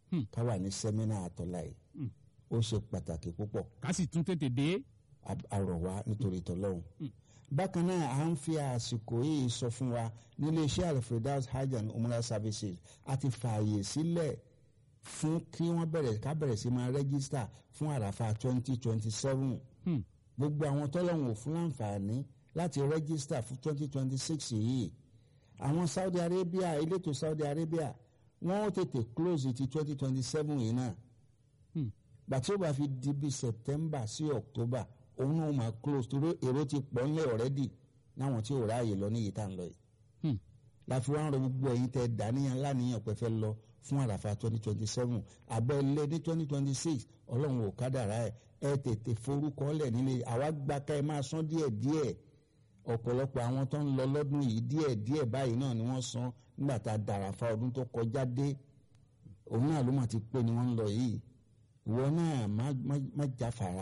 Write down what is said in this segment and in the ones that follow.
Hmm. ká wà ní sẹ́mínà àtọ́lá yìí Hmm. ó ṣe pàtàkì púpọ̀ ká sì tún tètè dé. a- àrọ̀ wá nítorí tọ́lọ́hún. Hmm. bákan náà à ń fi àsìkò yìí sọ fún wa nílé iṣẹ́ alfredaus hajj and umrah services a ti fààyè sílẹ̀ fún kí wọ́n bẹ̀rẹ̀ ká bẹ̀rẹ̀ sí máa rẹ́gísítà fún àràfà twenty twenty seven Hmm. gbogbo àwọn tọ́lọ́hún ò fún láǹfààní láti rẹ́gísítà fún twenty twenty six yìí àwọn saudi arabia elétò saudi arabia wọ́n ó tètè close ti twenty twenty seven yìí náà Hmm. gbàtí ó bá fi di bíi september sí october òun náà máa close torí èrò ti pọ̀ ńlẹ̀ already náwọn tí ò ráàyè lọ ní yìí tá à ń lọ yìí Hmm. láfi wá ń rọ gbogbo ẹ̀yin tẹ́ dàníyàn láníyàn pé fẹ́ lọ fún àràfà twenty twenty seven abẹ́lé ní twenty twenty six ọlọ́run ò kádàrá ẹ̀ ẹ tètè forúkọ lẹ̀ nílé àwa gba ká ẹ máa san díẹ̀ díẹ̀ ọ̀pọ̀lọpọ̀ àwọn tó ń lọ lọ́dún yìí díẹ̀ díẹ̀ báyìí náà ni wọ́n san nígbà tá a dàràfà ọdún tó kọjá dé òun náà ló mà ti pé ni wọ́n ń lọ yìí ìwọ náà má má- má jáfara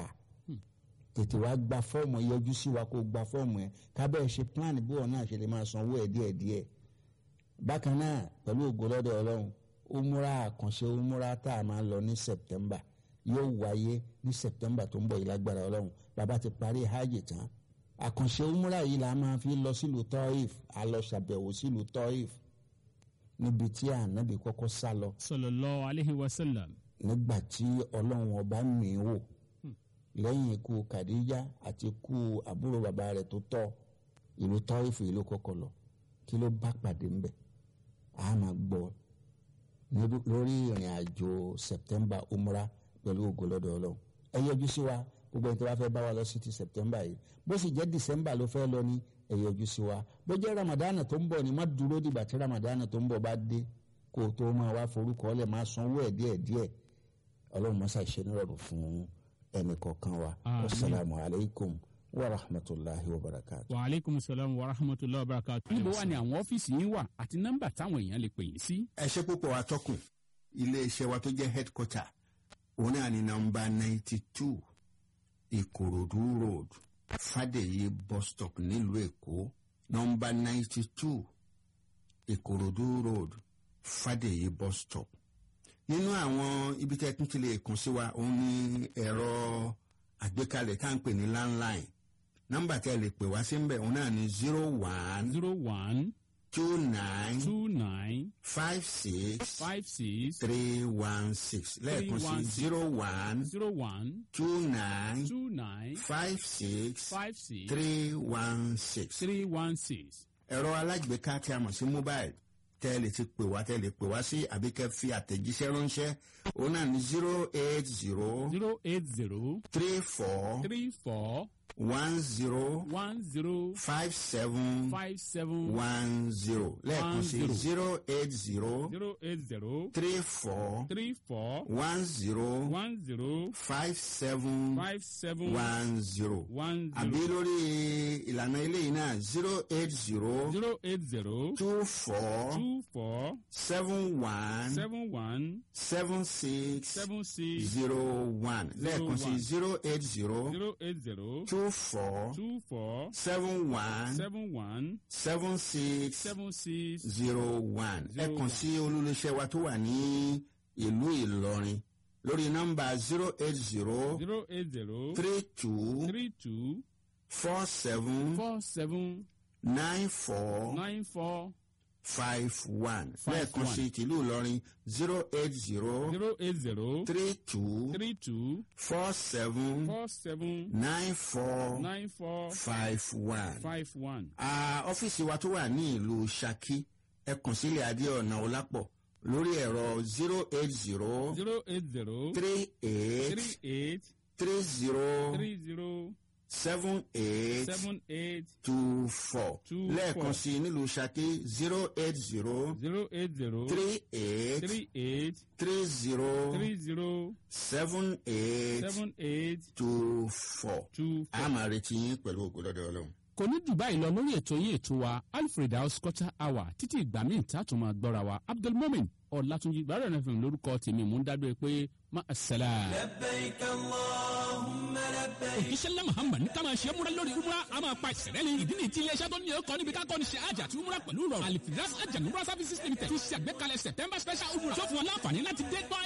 tètè wá gba fọ́ọ̀mù ẹ yọjú sí wa kó gba fọ́ọ̀mù ẹ kábẹ́ ṣe plan bí wọn náà ṣe lè máa sanwó ẹ díẹ̀ díẹ̀ bákan náà pẹ̀lú ògo lọ́dọ̀ ọlọ́run umura àkànṣe umura tá a máa lọ ní september yóò wáyé ní september tó ń bọ̀ yìí lágbára ọlọ́run bàbá ti parí hajj tán àkànṣe umura yìí la máa fi lọ sílùú toif a lọ ṣàbẹ̀wò sílùú toif níbi tí ànábì kọ́kọ́ sá lọ sallallahu alayhi wa sallam. nígbà tí ọlọ́run ọba mì í wò lẹ́yìn ikú kàdíjà àti ikú àbúrò bàbá rẹ̀ tó tọ́ ìlú tọ́ìfù ìlú kọ́kọ́ lọ kí ló bá pàdé ńbẹ̀ a máa gbọ́ ní- lórí ìrìn àjò september umra pẹ̀lú ògo lọ́dọ̀ ọlọ́run ẹ yọjú sí wa gbogbo ẹni tó bá fẹ́ bá wa lọ sí ti september yìí bó sì jẹ́ december ló fẹ́ lọ ní ẹ yọjú sí wa bó jẹ́ ramadan tó ń bọ̀ ni má dúró dìgbà tí ramadan tó ń bọ̀ bá dé kó o tó máa wá forúkọ ọlẹ̀ máa sanwó ẹ̀ díẹ̀díẹ̀ ọlọ́run mọ́sá ìṣe nírọ̀rùn fún ẹnì kọ̀ọ̀kan wa Àmín. wasalaamu alaykum wa rahmatulahi wa barakatu. wa aleykum salaam wa rahmatulahi wa barakatu. níbo wà ní àwọn ọ́fíìsì yín wà àti nọ́mbà táwọn èèyàn lè pè yín sí. ẹ ṣe púpọ̀ atọ́kùn iléeṣẹ́ wa tó jẹ́ headquarter òun náà ní nọmba ninety two ìkòròdú road fàdèyí bus stop nílùú èkó nọmba ninety two ìkòròdú road fàdèyí bus stop nínú àwọn ibi tẹ́ tún ti lè kàn sí wa òun ní ẹ̀rọ àgbékalẹ̀ tá à ń pè ní landline nọmba tẹ́ lè pè wá sí ń bẹ̀ òun náà ní zero one zero one two nine two nine five six five six three one six lẹ́ẹ̀kan sí 316. zero one zero one two nine two nine five six five six three one six. three one six. ẹ̀rọ alágbèéká tí a mọ̀ sí mobile tẹ́ ẹ lè ti pè wá tẹ́ ẹ lè pè wá sí àbí kẹ́ fi àtẹ̀jíṣẹ́ ránṣẹ́ òun náà ní zero eight zero zero eight zero three four three four one zero one zero five seven five seven one zero lẹ́ẹ̀kan sí zero. zero eight zero zero eight zero three four three four one zero one zero five seven five seven one zero. one àbí zero lórí ìlànà eléyìí náà zero eight zero zero eight zero two four two four seven one seven one seven six seven six zero one lẹ́ẹ̀kan sí one. zero eight zero zero eight zero two four two four seven one seven one seven six seven six zero one ẹ Zero kàn one. sí olólùṣẹ́ wa tó wà ní ìlú Ìlọrin lórí nọ́mbà zero eight zero zero eight zero three two three two four seven four seven nine four nine four five one Five lẹ́ẹ̀kan one. sí tìlú Ìlọrin zero eight zero zero eight zero three two three two four seven four seven nine four nine four five one. five one. Ah, ọ́fíìsì wa tó wà ní ìlú Ṣakí ẹ kàn sílẹ̀ Adéọ̀nà Ọlápọ̀ lórí ẹ̀rọ zero eight zero zero eight zero three eight three eight three zero three zero seven eight seven eight two four Two lẹ́ẹ̀kan four. sí nílùú Ṣakí zero eight zero zero eight zero three eight three eight three zero three zero seven eight seven eight two four. two four. a máa retí yín pẹ̀lú ògo lọ́dọ̀ Ọlọ́run. kò ní jù báyìí lọ lórí ètò yín ètò wa alfred house culture hour títí ìgbà míì tá a tún máa gbọ́ra wa abdulmumin ọ̀làtúnjì gbàrẹ̀ náà fún lórúkọ tèmi mò ń dábẹ́ pé má a sẹ́la. òjíṣẹ́ ńlá muhammad ní ká máa ṣe é múra lórí umra a máa pa ìṣẹ̀lẹ̀ ní ìdí nìyí tí iléeṣẹ́ tó ní ọkọ̀ níbi ká kọ́ni ṣe àjà àti umra pẹ̀lú rọrùn alifidas àjànúmra services limited tún ṣe àgbékalẹ̀ september special umra tó fún wọn láǹfààní láti dé gbọ́